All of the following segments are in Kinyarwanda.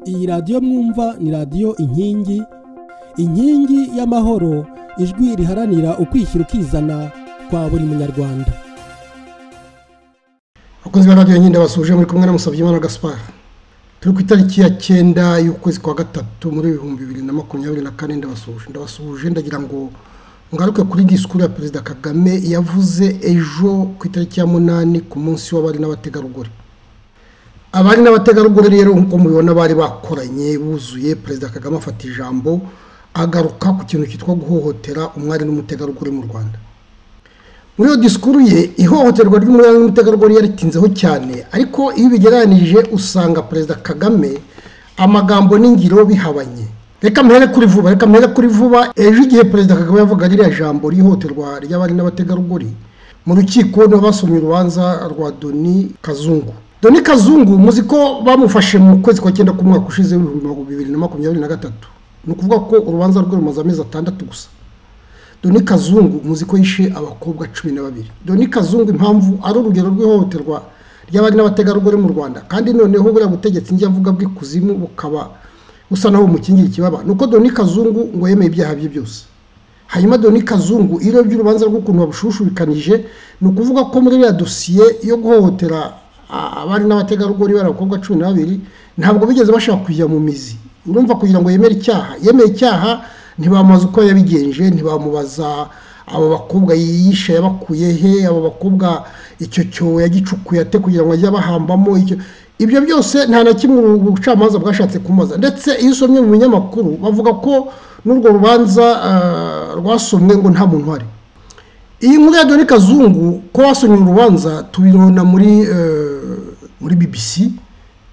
iyi radiyo mwumva ni radiyo inkingi inkingi y'amahoro ijwi riharanira ukwishyira ukizana kwa buri munyarwanda abakozi ba radiyo nyine basuje muri kumwe na Musabyimana gaspar turi ku itariki ya cyenda y'ukwezi kwa gatatu muri ibihumbi bibiri na makumyabiri na kane ndabasuje ndabasuje ndagira ngo ngaruke kuri disikuru ya perezida kagame yavuze ejo ku itariki ya munani ku munsi w'abari n'abategarugori abari n'abategarugori rero nk'uko mubibona bari bakoranye buzuye perezida kagame afata ijambo agaruka ku kintu cyitwa guhohotera umwari n'umutegarugori mu rwanda muri iyo disikuru ye ihohoterwa ry'umwari n'umutegarugori yaritinzeho cyane ariko iyo ubigereranije usanga perezida kagame amagambo n'ingiro bihabanye reka mhere kuri vuba reka mhere kuri vuba ejo igihe perezida kagame yavuga ririya jambo rihohoterwa ry'abari n'abategarugori mu rukiko nibo basomye urubanza rwa doni kazungu doni kazungu muzi ko bamufashe mu kwezi kwa cyenda k'umwaka ushize w'ibihumbi bibiri na makumyabiri na gatatu ni ukuvuga ko urubanza rwe rumaze amezi atandatu gusa doni kazungu muzi ko yishe abakobwa cumi na babiri doni kazungu impamvu ari urugero rw'ihohoterwa ry'abari n'abategarugori mu rwanda kandi noneho buriya butegetsi njya avuga bw'ikuzimu bukaba busa naho bumukingira ikibaba ni uko doni kazungu ngo yemeye ibyaha bye byose hanyuma doni kazungu iyo urebye urubanza rw'ukuntu babushushubikanije ni ukuvuga ko muri iriya dosiye yo guhohotera abari n'abategarugori bari abakobwa cumi na babiri ntabwo bigeze bashaka kujya mu mizi urumva kugira ngo yemere icyaha yemeye icyaha ntibamubaza uko yabigenje ntibamubaza abo bakobwa yiyisha yabakuye he abo bakobwa icyo cyobo yagicukuye ate kugira ngo ajye abahambamo ibyo byose nta na kimwe ubucamanza bwashatse kumubaza ndetse iyo usomye mu binyamakuru bavuga ko n'urwo rubanza rwasomwe ngo nta muntu uhari iyi nkuru ya dore kazungu ko wasomye urubanza tubibona muri muri bbc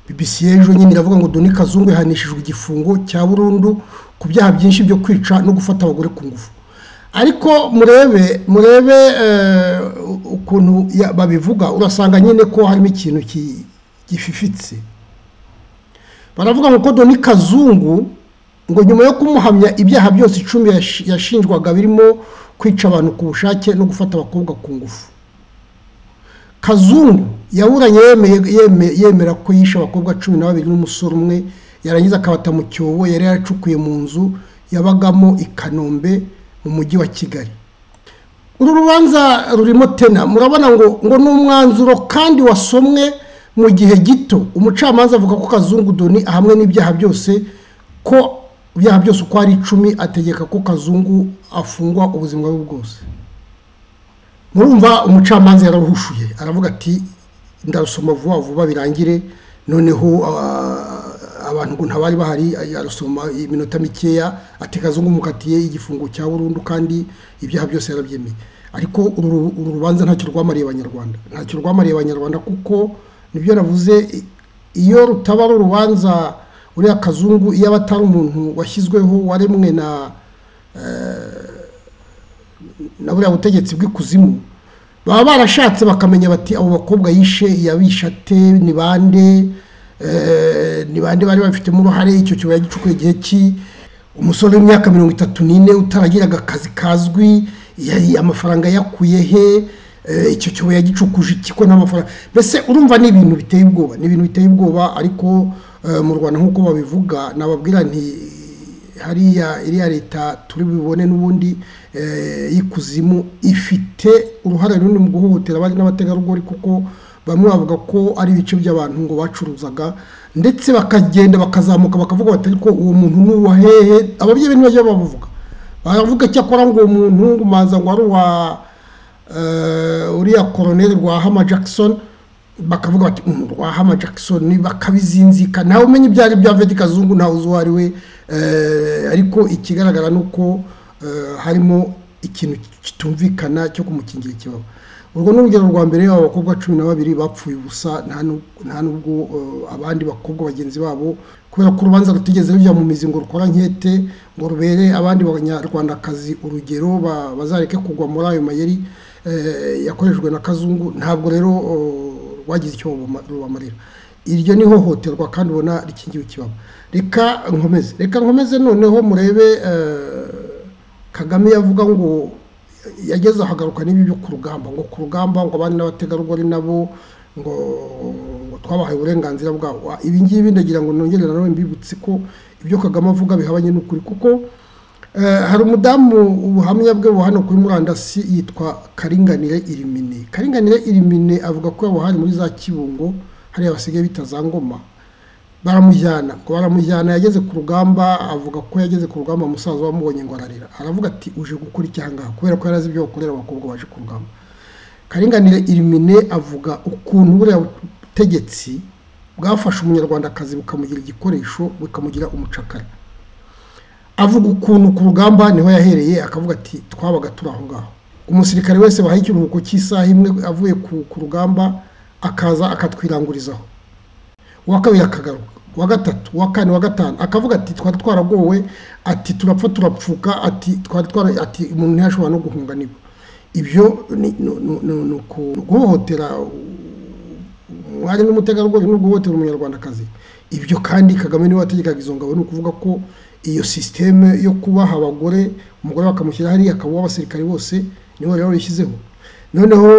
bbc ejo nyine iravuga ngo dore kazungu yahanishijwe igifungo cya burundu ku byaha byinshi byo kwica no gufata abagore ku ngufu ariko murebe murebe ukuntu babivuga urasanga nyine ko harimo ikintu gififitse baravuga ngo ko dore kazungu ngo nyuma yo kumuhamya ibyaha byose icumi yashinjwaga birimo kwica abantu ku bushake no gufata abakobwa ku ngufu kazungu yaburanye yemera ko yishe abakobwa cumi na babiri n'umusore umwe yarangiza akabata mu cyobo yari yaracukuye mu nzu yabagamo i kanombe mu mujyi wa kigali uru rubanza rurimo tena murabona ngo ngo ni umwanzuro kandi wasomwe mu gihe gito umucamanza avuga ko kazungu doni ahamwe n'ibyaha byose ko ibyaha byose uko ari icumi ategeka ko kazungu afungwa ubuzima bwe bwose murumva umucamanza yararuhushuye aravuga ati ndarusoma vuba vuba birangire noneho abantu ngo ntabari bahari arasoma iminota mikeya ati kazungu mukatiye igifungo cya burundu kandi ibyaha byose yarabyemeye ariko uru rubanza ntacyo rwamariye abanyarwanda ntacyo rwamariye abanyarwanda kuko nibyo navuze iyo rutaba ari urubanza uriya kazungu iyo aba atari umuntu washyizweho waremwe na na buriya butegetsi bw'ikuzimu baba barashatse bakamenya bati abo bakobwa yishe yabisha ate ni bande ni bande bari babifitemo uruhare icyo kiba yagicukuye igihe ki umusore w'imyaka mirongo itatu n'ine utaragiraga akazi kazwi amafaranga yakuye he icyo cyobo yagicukuje ikiko n'amafaranga mbese urumva ni ibintu biteye ubwoba ni ibintu biteye ubwoba ariko mu rwanda nk'uko babivuga nababwira nti hariya iriya leta turi bubone n'ubundi y'ikuzimu ifite uruhare runini mu guhohotera abari n'abategarugori kuko bamwe bavuga ko ari ibice by'abantu ngo bacuruzaga ndetse bakagenda bakazamuka bakavuga bati ariko uwo muntu ni uwa hehe ababyeyi ntibajya bavuga baravuga cyakora ngo uwo muntu ngumanza ngo ari uwa uriya koroneri rwa hama jackson bakavuga bati rwa hama jackson bakabizinzika nawe umenya ibyo ari byo avedi kazungu ntawe uzi uwo ari we ariko ikigaragara ni uko harimo ikintu kitumvikana cyo kumukingira ikibaba urwo ni urugero rwa mbere aba bakobwa cumi na babiri bapfuye ubusa nta n'ubwo abandi bakobwa bagenzi babo kubera ko urubanza rutigeze rujya mu mizi ngo rukora nkete ngo rubere abandi banyarwandakazi urugero bazareke kugwa muri ayo mayeri yakoreshejwe na kazungu ntabwo rero rwagize icyo rubamarira iryo ni ihohoterwa kandi ubona rikingiwe ikibaba reka nkomeze reka nkomeze noneho murebe kagame yavuga ngo yageze ahagaruka n'ibi byo ku rugamba ngo ku rugamba ngo abandi n'abategarugori nabo ngo twabahaye uburenganzira bwabo ibi ngibi ndagira ngo nongere nawe mbibutse ko ibyo kagame avuga bihabanye n'ukuri kuko hari umudamu ubuhamya bwe buba hano kuri murandasi yitwa karinganire irimine karinganire irimine avuga ko hari muri za kibungo hariya basigaye bita za ngoma baramujyana ngo baramujyana yageze ku rugamba avuga ko yageze ku rugamba umusaza wamubonye ngo ararira aravuga ati uje gukora icyangaha kubera ko yari azi ibyo bakorera abakobwa baje ku rugamba karinganire irimine avuga ukuntu buriya butegetsi bwafashe umunyarwandakazi bukamugira igikoresho bukamugira umucakara avuga ukuntu ku rugamba niho yahereye akavuga ati twabaga turi aho ngaho umusirikare wese bahaye ikiruhuko cy'isaha imwe avuye ku rugamba akaza akatwirangurizaho uwa kabiri akagaruka uwa gatatu uwa kane uwa gatanu akavuga ati twari twaragowe ati turapfa turapfuka ati twari twari ati umuntu ntiyashobora no guhunga niba ibyo ni ukuguhohotera umwari n'umutegarugori no guhohotera umunyarwandakazi ibyo kandi kagame niwe wategekaga izo ngabo ni ukuvuga ko iyo sisiteme yo kubaha abagore umugore bakamushyira hariya akabuha abasirikari bose niwe rero wayishyizeho noneho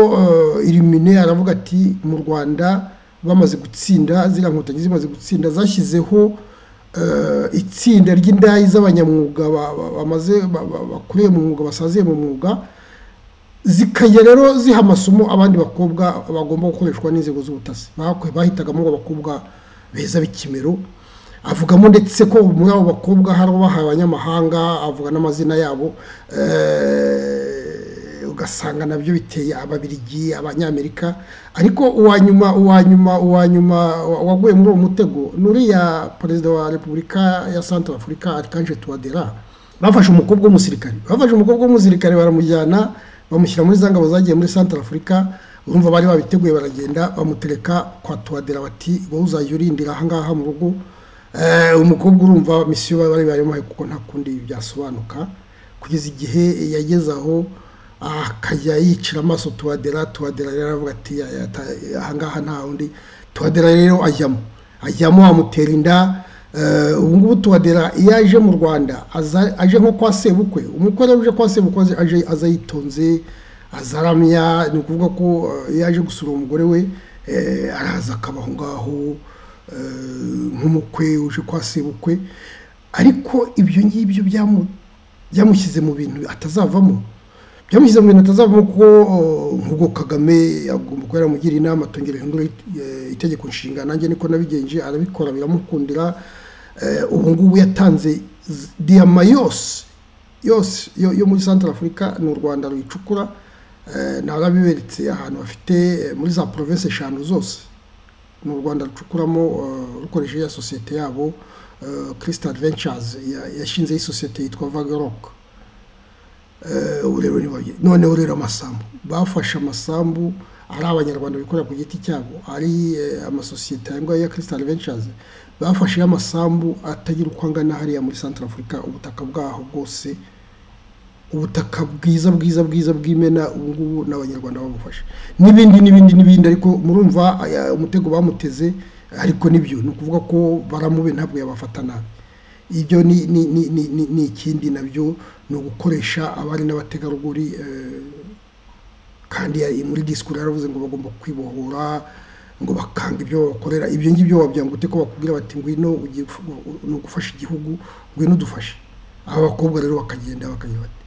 irimine aravuga ati mu rwanda bamaze gutsinda ziriya nkotanyi zimaze gutsinda zashyizeho itsinda ry'indaya z'abanyamwuga bamaze bakuriye mu mwuga basaziye mu mwuga zikajya rero ziha amasomo abandi bakobwa bagomba gukoreshwa n'inzego z'ubutasi bahitagamo abakobwa beza b'ikimero avugamo ndetse ko muri abo bakobwa hari ubahaye abanyamahanga avuga n'amazina yabo ugasanga nabyo biteye ababirigi abanyamerika ariko uwa nyuma uwa nyuma uwa nyuma waguye muri uwo mutego n'uriya perezida wa repubulika ya santara afurika arikanje tuwadera bafashe umukobwa w'umusirikare bafashe umukobwa w'umusirikare baramujyana bamushyira muri za ngabo zagiye muri santara afurika urumva bari babiteguye baragenda bamutereka kwa tuwadera bati wowe uzajya urindira ahangaha mu rugo umukobwa urumva misiyo bari bayimuhaye kuko nta kundi byasobanuka kugeza igihe yageze aho akajya yicira amaso tuwadera tuwadera rero aravuga ati ahangaha nta wundi tuwadera rero ajyamo ajyamo amutera inda ubu ngubu tuwadera iyo aje mu rwanda aje nko kwa sebukwe umukwe rero uje kwa sebukwe aza yitonze azaramya ni ukuvuga ko iyo aje gusura umugore we araza akaba aho ngaho nk'umukwe uje kwa sebukwe ariko ibyo ngibyo byamushyize mu bintu atazavamo byamushyize mu bintu atazavamo ko nk'ubwo kagame agomba kuba yaramugira inama atongera ihindura itegeko nshinga nanjye niko nabigenje arabikora biramukundira ubu ngubu yatanze diyama yose yose yo muri santara afurika ni u rwanda ruyicukura nawe abiberetse ahantu bafite muri za provinsi eshanu zose ni u rwanda rucukuramo rukoresheje ya sosiyete yabo kirisita adventures yashinzeho isosiyete yitwa vageroke urero ni noneho rero amasambu bafashe amasambu ari abanyarwanda bikorera ku giti cyabo ari amasosiyete ayangwa ya kirisitani vencazi bafashe amasambu atagira uko angana hariya muri santara afurika ubutaka bwaho bwose ubutaka bwiza bwiza bwiza bw'imena ubu ngubu n'abanyarwanda babufashe n'ibindi n'ibindi n'ibindi ariko murumva umutego bamuteze ariko nibyo ni ukuvuga ko baramube ntabwo yabafata nabi ibyo ni ikindi nabyo ni ugukoresha abari n'abategarugori kandi muri disikuru yaravuze ngo bagomba kwibohora ngo bakanga ibyo bakorera ibyo ngibyo wabyanga ute ko bakubwira bati ngwino ni ugufasha igihugu ngwino dufashe aba bakobwa rero bakagenda bakagenda bati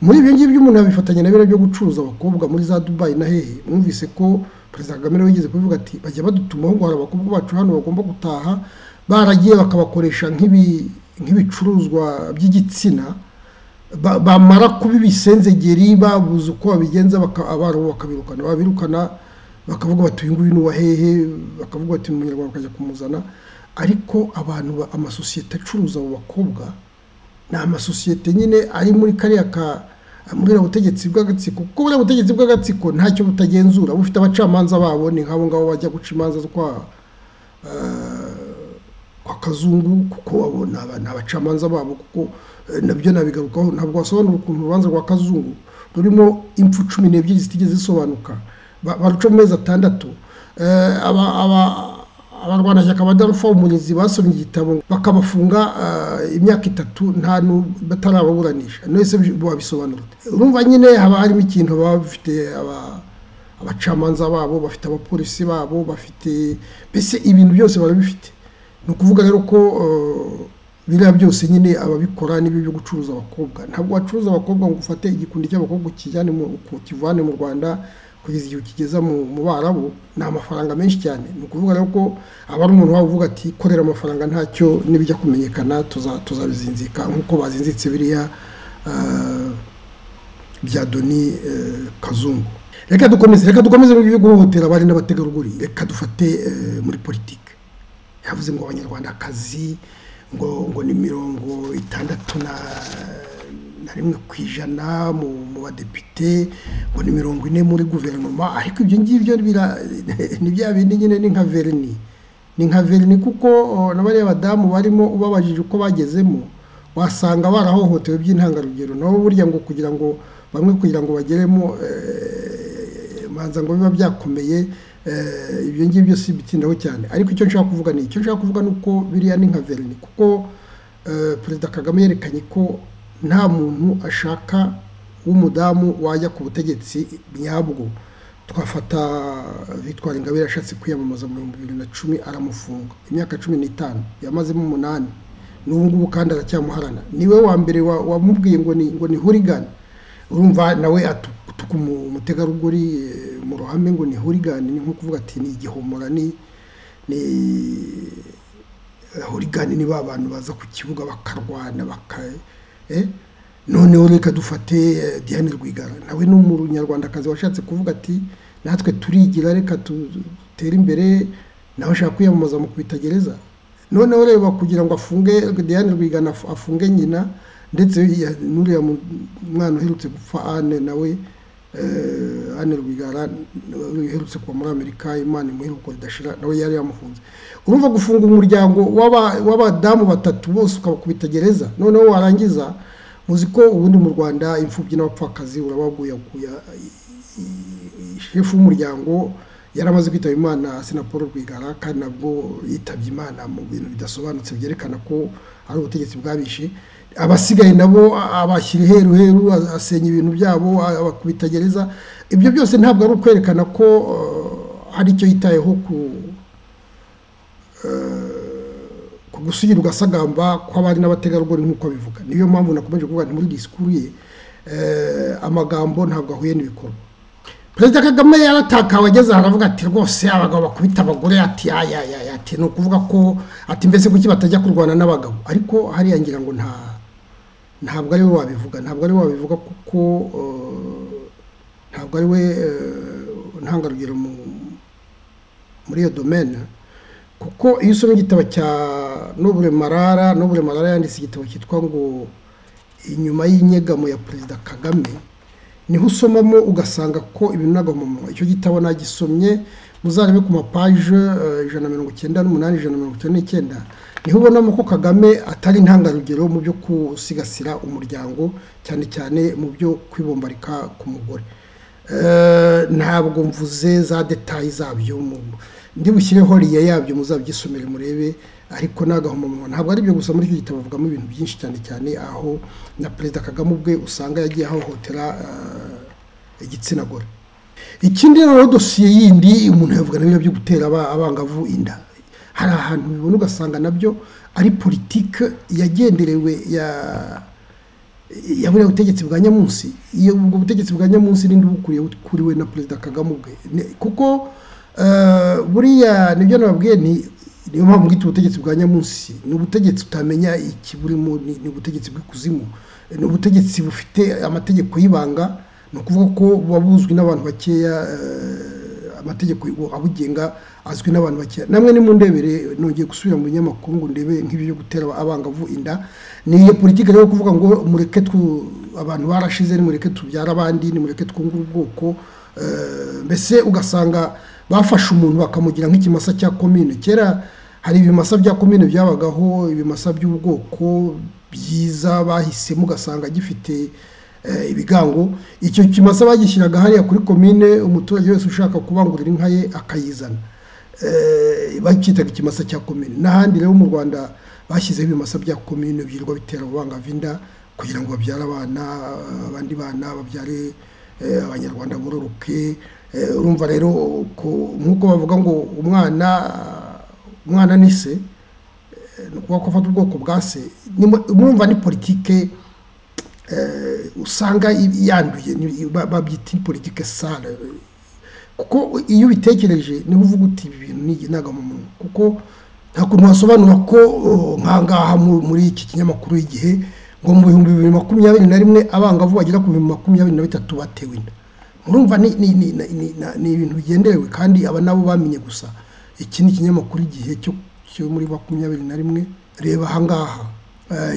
muri ibyo ngibyo umuntu yabifatanya na biriya byo gucuruza abakobwa muri za dubayi na hehe mwumvise ko perezida kagame wigeze kubivuga ati bajya badutumaho ngo hari abakobwa bacu hano bagomba gutaha baragiye bakabakoresha nk'ibi nk'ibicuruzwa by'igitsina bamara kuba ibisenzegeri babuze uko babigenza abarimu bakabirukana babirukana bakavuga bati uyu nguyu ni uwa hehe bakavuga bati umunyarwanda bakajya kumuzana ariko abantu amasosiyete acuruza abo bakobwa ni amasosiyete nyine ari muri kariya ka muri butegetsi bw'agatsiko kuko buriya butegetsi bw'agatsiko ntacyo butagenzura bufite abacamanza babo ni nk'abo ngabo bajya guca imanza kwa kwa kazungu kuko abo ni abacamanza babo kuko nabyo nabigarukaho ntabwo wasobanura ukuntu urubanza rwa kazungu rurimo impfu cumi n'ebyiri zitigeze zisobanuka baruca mu mezi atandatu abarwanashyaka ba darufa umurinzi basomye igitabo bakabafunga imyaka itatu nta batarababuranisha wese wabisobanura urumva nyine haba harimo ikintu baba bafite abacamanza babo bafite abapolisi babo bafite mbese ibintu byose barabifite ni ukuvuga rero ko biriya byose nyine ababikora n'ibi byo gucuruza abakobwa ntabwo wacuruza abakobwa ngo ufate igikundi cy'abakobwa ukijyane mu kivane mu rwanda kugeza igihe ukigeza mu barabu ni amafaranga menshi cyane ni ukuvuga rero ko aba ari umuntu waba uvuga ati korera amafaranga ntacyo n'ibijya kumenyekana tuzabizinzika nk'uko bazinzitse biriya bya doni kazungu reka dukomeze reka dukomeze mu byo guhohotera abari n'abategarugori reka dufate muri politiki yavuze ngo abanyarwandakazi ngo ngo ni mirongo itandatu na na rimwe ku ijana mu badepite ngo ni mirongo ine muri guverinoma ariko ibyo ngibyo ni bya bindi nyine ni nka verni ni nka verni kuko na bariya badamu barimo ubabajije uko bagezemo wasanga barahohotewe by'intangarugero nabo burya ngo kugira ngo bamwe kugira ngo bageremo manza ngo biba byakomeye ibyo ngibyo si bitindaho cyane ariko icyo nshaka kuvuga ni icyo nshaka kuvuga ni uko biriya ni nka verni kuko perezida kagame yerekanye ko nta muntu ashaka w'umudamu wajya ku butegetsi nyabwo twafata victoire ingabire ashatse kwiyamamaza mu bihumbi bibiri na cumi aramufunga imyaka cumi n'itanu yamazemo umunani n'ubu ngubu kandi aracyamuharana niwe wa mbere wamubwiye ngo ni ngo ni hurigani urumva nawe atuka umutegarugori mu ruhame ngo ni hurigani ni nko kuvuga ati ni igihomora ni hurigani ni ba bantu baza ku kibuga bakarwana bakaye noneho reka dufate diane rwigara nawe ni umunyarwandakazi washatse kuvuga ati natwe turigira reka dutere imbere nawe ashaka kwiyamamaza mu kubitagereza noneho reba kugira ngo afunge diane rwigana afunge nyina ndetse n'uriya mwana uherutse gupfa ane nawe ane rwigara uherutse kuba muri amerika imana imuheruko ridashira nawe yari yamufunze urumva gufunga umuryango w'abadamu batatu bose ukabakubita gereza noneho warangiza muzi ko ubundi mu rwanda imfubyi n'abapfakazi urabaguyaguya shefu w'umuryango yari amaze kwitaba imana paul rwigara kandi nabwo yitabye imana mu bintu bidasobanutse byerekana ko ari ubutegetsi bwabishe abasigaye nabo abashyira iheru heru asenya ibintu byabo abakubitagereza ibyo byose ntabwo ari ukwerekana ko hari icyo yitayeho ku gusugira ugasagamba kw'abari n'abategarugori nk'uko abivuga niyo mpamvu nakomeje kuvuga nti muri disikuru ye amagambo ntabwo ahuye n'ibikorwa perezida kagame yaratakawe ageze ahantu avuga ati rwose abagabo bakubita abagore ati ati ni ukuvuga ko ati mbese kuki batajya kurwana n'abagabo ariko hariya ngira ngo nta ntabwo ari we wabivuga ntabwo ari we wabivuga kuko ntabwo ari we ntangarugero muri iyo domene kuko iyo usomye igitabo cya nobure marara nobure marara yanditse igitabo cyitwa ngo inyuma y'inyegamo ya perezida kagame niho usomamo ugasanga ko ibintu n'agahomamunwa icyo gitabo nagisomye muzarebe ku mapaje ijana na mirongo icyenda n'umunani ijana na mirongo icyenda n'icyenda niho ubonamo ko kagame atari intangarugero mu byo gusigasira umuryango cyane cyane mu byo kwibombarika ku mugore ntabwo mvuze za detayi zabyo ndi bushyireho riya yabyo muzabyisomere murebe ariko n'agahomamunwa ntabwo ari byo gusa muri iki gitabo bavugamo ibintu byinshi cyane cyane aho na perezida kagame ubwe usanga yagiye ahohotera igitsina gore ikindi rero dosiye yindi umuntu yavuga na byo gutera abangavu inda hari ahantu bibona ugasanga nabyo ari politiki yagenderewe ya ya buriya butegetsi bwa nyamunsi ubwo butegetsi bwa nyamunsi n'indi bukuriye bukuriwe na perezida kagame ubwe kuko buriya nibyo nababwiye ni niyo mpamvu mwita ubutegetsi bwa nyamunsi ni ubutegetsi utamenya ikiburimo ni ubutegetsi bw'ikuzimu ni ubutegetsi bufite amategeko y'ibanga ni ukuvuga ko buba buzwi n'abantu bakeya amategeko abugenga azwi n'abantu bakeya namwe ni mu ndebere nongeye gusubira mu binyamakuru ngo ndebe nk'ibyo byo gutera abangavu inda ni iyo politiki rero kuvuga ngo mureke abantu barashize nimureke tubyara abandi nimureke twungure ubwoko mbese ugasanga bafashe umuntu bakamugira nk'ikimasa cya komine kera hari ibimasa bya komine byabagaho ibimasa by'ubwoko byiza bahisemo ugasanga gifite ibigango icyo kimasa bagishyiraga hariya kuri komine umuturage wese ushaka kubangurira inka ye akayizana bakitaga ikimasa cya komine n'ahandi rero mu rwanda bashyizeho ibimasa bya komine byirwa bitera ububangavu inda kugira ngo babyare abana abandi bana babyare abanyarwanda bororoke urumva rero nk'uko bavuga ngo umwana umwana ni se ni ukuvuga ko afata ubwoko bwa se murumva ni politike usanga yanduye babyita politike sale kuko iyo ubitekereje niba uvuga uti ibi bintu ni igihangano kuko nta kuntu wasobanura ko nkangaha muri iki kinyamakuru y'igihe ngo mu bihumbi bibiri makumyabiri na rimwe abangavu bagera ku bihumbi makumyabiri na bitatu batewe inda murumva ni ibintu bigenderewe kandi aba nabo bamenye gusa iki ni ikinyamakuru igihe cyo muri makumyabiri na rimwe reba ahangaha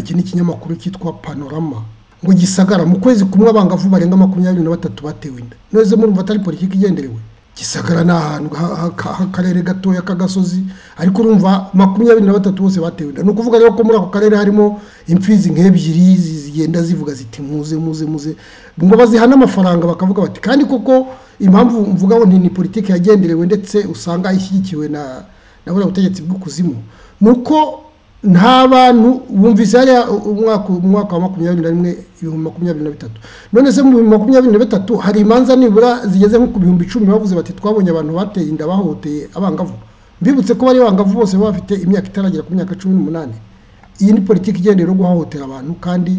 iki ni ikinyamakuru cyitwa panorama ngo gisagara mu kwezi kumwe abangavu barenga makumyabiri na batatu batewe inda neza murumva atari politiki igenderewe gisagara ni ahantu h'akarere gatoya k'agasozi ariko urumva makumyabiri na batatu bose batewe inda ni ukuvuga rero ko muri ako karere harimo imfizi nk'ebyiri zigenda zivuga ziti muze muze muze ngo bazihane amafaranga bakavuga bati kandi koko impamvu mvuga ngo ni politiki yagenderewe ndetse usanga ishyigikiwe na na buriya butegetsi bw'ukuzimu ni uko nta bantu bumvise hariya umwaka wa makumyabiri na rimwe ibihumbi makumyabiri na bitatu none se mu bihumbi makumyabiri na bitatu hari imanza nibura zigeze nko ku bihumbi icumi bavuze bati twabonye abantu bateye inda bahohoteye abangavu mbibutse ko bari bangavu bose bafite imyaka itaragera ku myaka cumi n'umunani iyi ni politiki igendera yo guhohotera abantu kandi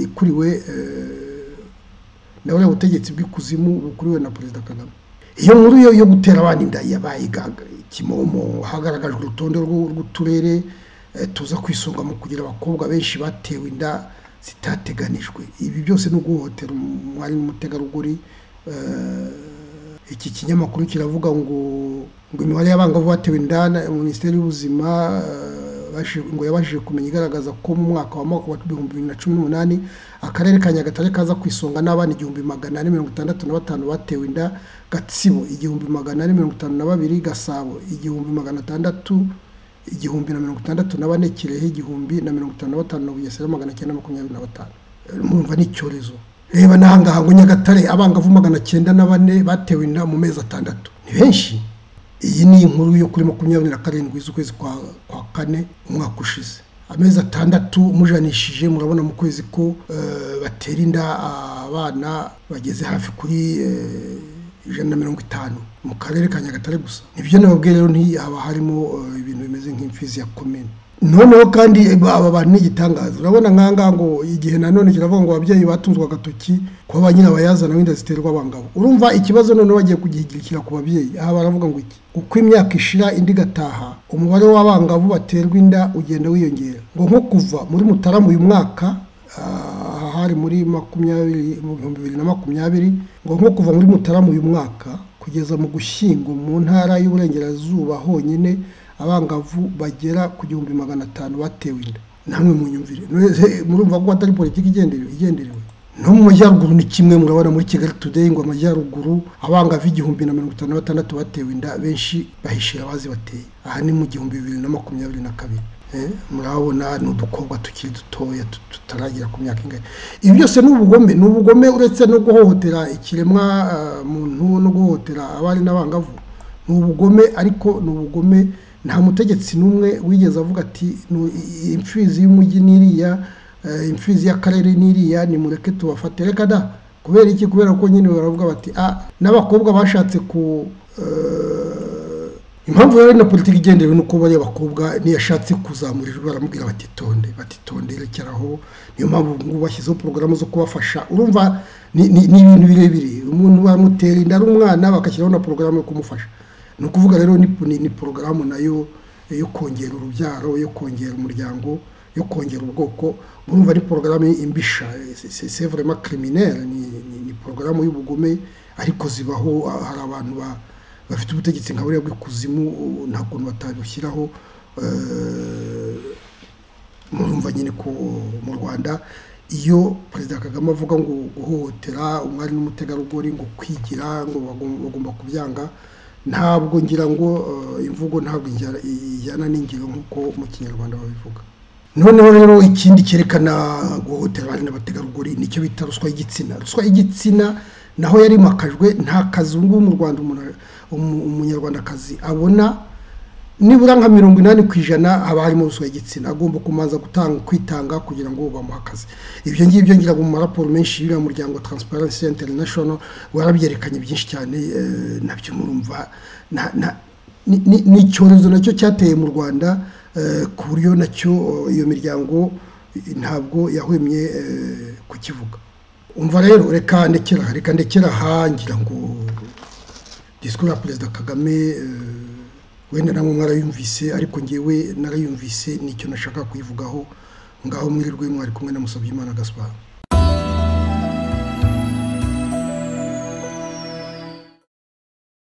ikuriwe na buriya butegetsi bw'ikuzimu bukuriwe na perezida kagame iyo nkuru yo gutera abana inda yabaye kimomo hagaragajwe urutonde rw'uturere tuza kwisonga mu kugira abakobwa benshi batewe inda zitateganijwe ibi byose ni uguhohotera umwari n'umutegarugori iki kinyamakuru kiravuga ngo ngo imibare y'abangavu batewe inda minisiteri y'ubuzima ngo yabashije kumenya igaragaza ko mu mwaka wa ibihumbi bibiri na cumi n'umunani akarere ka nyagatare kaza ku isonga n'abana igihumbi magana ane mirongo itandatu na batanu batewe inda gatsibo igihumbi magana ane mirongo itanu na babiri gasabo igihumbi magana atandatu igihumbi na mirongo itandatu na bane kirehe igihumbi na mirongo itanu na batanu na bugesera magana cyenda makumyabiri na batanu murumva ni icyorezo reba n'ahangaha ngo nyagatare abangavu magana cyenda na bane batewe inda mu mezi atandatu ni benshi iyi ni inkuru yo kuri makumyabiri na karindwi z'ukwezi kwa kane umwaka ushize amezi atandatu mujanishije murabona mu kwezi ko batera inda abana bageze hafi kuri ijana na mirongo itanu mu karere ka nyagatare gusa nibyo nababwiye rero haba harimo ibintu bimeze nk'imfizi ya komine noneho kandi aba bantu ni igitangaza urabona nkangaha ngo igihe nanone kiravuga ngo ababyeyi batunzwe agatoki kuba ba nyirabayazana wenda ziterwa abangabo urumva ikibazo noneho bagiye kugihigikira ku babyeyi aha baravuga ngo iki uko imyaka ishira indi igataha umubare w'abangavu baterwa inda ugenda wiyongera ngo nko kuva muri mutarama uyu mwaka hari muri makumyabiri mu bihumbi bibiri na makumyabiri ngo nko kuva muri mutarama uyu mwaka kugeza mu gushyingo mu ntara y'uburengerazuba honyine abangavu bagera ku gihumbi magana atanu batewe inda namwe mu nyumvire murumva ko atari politiki igenderewe no mu majyaruguru ni kimwe murabona muri kigali today ngo amajyaruguru abangavu igihumbi na mirongo itanu na batandatu batewe inda benshi bahishira abazi bateye aha ni mu gihumbi bibiri na makumyabiri na kabiri murabona ni udukobwa tukiri dutoya tutaragira ku myaka ingana ibi byose ni ubugome ni ubugome uretse no guhohotera ikiremwa muntu no guhohotera abari n'abangavu ni ubugome ariko ni ubugome nta mutegetsi n'umwe wigeze avuga ati imfizi y'umujyi n'iriya imfizi y'akarere n'iriya ni mureke tubafate reka da kubera iki kubera ko nyine baravuga bati ah n'abakobwa bashatse ku impamvu rero na politiki igenderewe ni uko bariya bakobwa ntiyashatse kuzamurirwa baramubwira batitonde batitonde rekeraho niyo mpamvu ngubu bashyizeho porogaramu zo kubafasha urumva ni ibintu birebire umuntu bamutera inda ari umwana bagashyiraho na porogaramu yo kumufasha ni ukuvuga rero ni porogaramu nayo yo kongera urubyaro yo kongera umuryango yo kongera ubwoko urumva ni porogaramu imbisha sevrema kiriminere ni porogaramu y'ubugome ariko zibaho hari abantu ba bafite ubutegetsi nka buriya bw'ikuzimu nta kuntu batabushyiraho murumva nyine ko mu rwanda iyo perezida kagame avuga ngo guhohotera umwari n'umutegarugori ngo kwigira ngo bagomba kubyanga ntabwo ngira ngo imvugo ntabwo ijyana n'ingiro nk'uko mu kinyarwanda babivuga noneho rero ikindi cyerekana guhohotera abari n'abategarugori nicyo bita ruswa y'igitsina ruswa y'igitsina naho yari makajwe nta kazi ubu ngubu mu rwanda umunyarwandakazi abona nibura nka mirongo inani ku ijana haba harimo ruswa y'igitsina agomba kumanza gutanga kwitanga kugira ngo bamuhe akazi ibyo ngibyo ngira mu maraporo menshi y'uriya muryango Transparency International warabyerekanye byinshi cyane eh, nabyo murumva na- na- ni- ni ni icyorezo nacyo cyateye mu rwanda eh, ku buryo nacyo eh, iyo miryango eh, ntabwo yahwemye eh, kukivuga umva rero reka ndekera reka ndekera aha ngira ngo disikuru ya perezida kagame eh, wenda namwe mwarayumvise ariko ngewe narayumvise nicyo nashaka kuyivugaho ngaho mwirirwe mwari kumwe na Musabyimana Gaspard